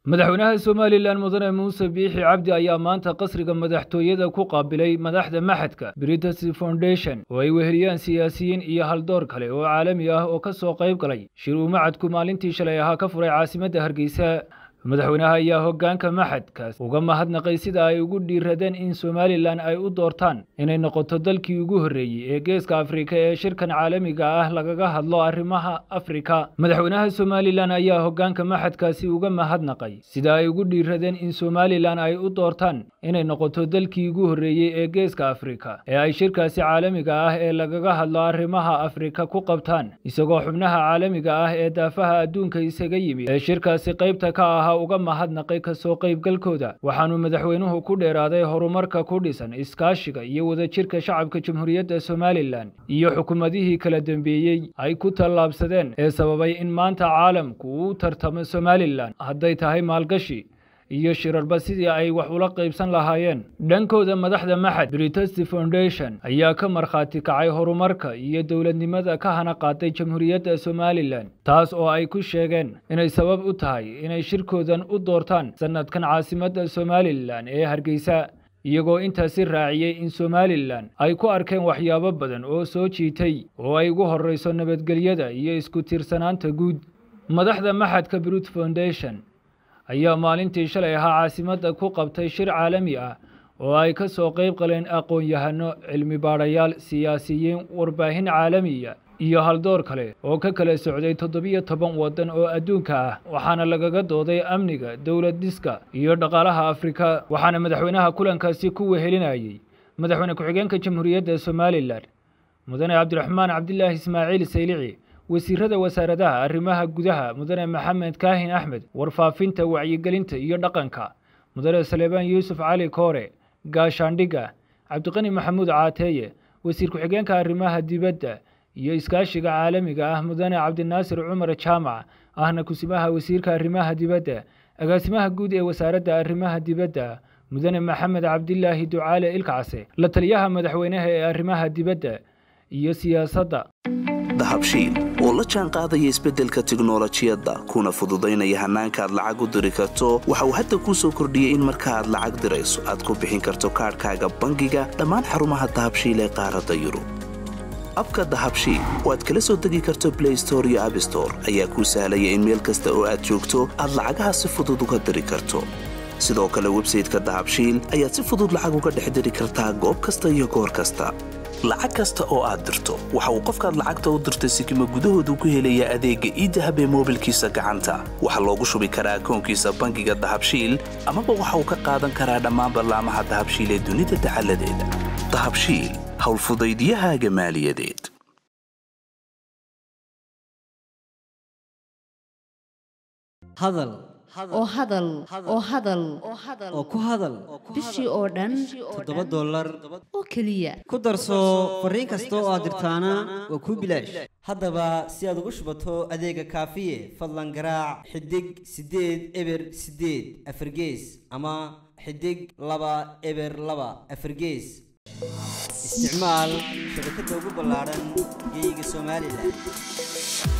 madaxweynaha somalilan mudane muuse biixi cabdi ayaa maanta qasriga madaxtooyada ku qaabilay madaxda maxadka britas foundation oo ay weheliyaan siyaasiyiin iyo haldoor kale oo caalami ah oo ka soo qayb galay shir uu macadku maalintii shalay ahaa ka furay caasimadda hargeysa madaxweynaha ayaa hoggaanka maxadkaas uga mahadnaqay sida ay ugu dhiiradeen in somalilan ay u doortaan inay noqoto dalkii ugu horreeyey ee geeska afrika ee shirkan caalamiga ah lagaga hadlo arrimaha afrika madaxweynaha somalilan ayaa hoggaanka maxadkaasi uga mahadnaqay sida ay ugu dhiiradeen in somalilan ay u doortaan inay noqoto dalkii ugu horreeyey ee geeska afrika ee ay shirkaasi caalamiga ah ee lagaga hadlo arrimaha afrika ku qabtaan isagoo xubnaha caalamiga ah ee daafaha adduunka isaga yimid ee shirkaasi qaybta ka ahaa uga mahadnaqay kasoo qaybgalkooda waxaanuu madaxweynuhu ku dheeraaday horumarka ku dhisan iskaashiga iyo wadajirka shacabka jamhuuriyadda somalilan iyo xukuumadihii kala dambeeyey ay ku tallaabsadeen ee sababay in maanta caalamku uu tartamo somalilan hadday tahay maalgashi iyo shirarba sidii ay wax ula qaybsan lahaayeen dhankooda madaxda maxad britasti foundation ayaa ka markhaati kacay horumarka iyo dowladnimada ka hana qaaday jamhuuriyadda somalilan taas oo ay ku sheegeen inay sabab u tahay inay shirkoodan u doortaan sannadkan caasimadda somalilan ee hargeysa iyagoo intaasi raaciyey in somalilan ay ku arkeen waxyaabo badan oo soo jiitay oo ay ugu horreyso nabadgelyada iyo isku tiirsanaanta guud madaxda maxadka brut foundation ayaa maalintii shalay ahaa caasimadda ku qabtay shir caalami ah oo ay ka soo qayb galeen aqoon-yahano cilmi baadhayaal siyaasiyiin warbaahin caalamiya iyo haldoor kale oo ka kala socday toddobiyo toban waddan oo adduunka ah waxaana lagaga dooday amniga dowlad dhiska iyo dhaqaalaha afrika waxaana madaxweynaha kulankaasi ku wehelinayey madaxweyne ku-xigeenka jamhuuriyadda somalilan mudane cabdiraxmaan cabdilaahi ismaaciil saylici wasiirada wasaaradaha arrimaha gudaha mudane maxamed kaahin axmed warfaafinta wacyigelinta iyo dhaqanka mudane saleebaan yuusuf cali koore gaashaandhigga cabdiqani maxamuud caateeye wasiir ku-xigeenka arrimaha dibadda iyo iskaashiga caalamiga ah mudane cabdinaasir cumar jaamac ahna kusimaha wasiirka arrimaha dibadda agaasimaha guud ee wasaaradda arrimaha dibadda mudane maxamed cabdilaahi ducaale ilkacse la taliyaha madaxweynaha ee arrimaha dibadda iyo siyaasadda dahabshiil oo la jaan qaadaya isbeddelka tiknolojiyadda kuna fududaynaya hannaanka aad lacag u diri karto waxa uu hadda kuu soo kordhiyey in marka aad lacag dirayso aad ku bixin karto kaadhkaaga bangiga dhammaan xarumaha dahabshiil ee qaaradda yurub abka dahabshiil oo aad kala soo degi karto blay store iyo abstore ayaa kuu sahlaya in meel kasta oo aad joogto aad lacagaha si fudud uga diri karto sidoo kale websayteka dahabshiil ayaad si fudud lacag uga dhex diri kartaa goob kasta iyo goor kasta lacag kasta oo aad dirto waxa uu qofkaad lacagta u dirtay sikima gudahoodu ku helayaa adeegga iidahab ee moobilkiisa gacanta waxaa loogu shubi karaa akoonkiisa bangiga dahabshiil amaba waxa uu ka qaadan karaa dhammaan ballaamaha dahabshiil ee dunida dacaladeeda dahabshiil howlfudaydyahaaga maaliyadeed hadal oo hadal oo hadal oo ku hadal bishii oo dhan toddoba dollar oo keliya ku darso fariin kasta oo aad dirtaana waa kuu bilaash haddaba si aad ugu shubato adeega kaafiye fadlan garaac xidig siddeed eber siddeed afargees ama xidig laba eber laba afargees isticmaal shabakadda ugu ballaadhan geeyiga somalilan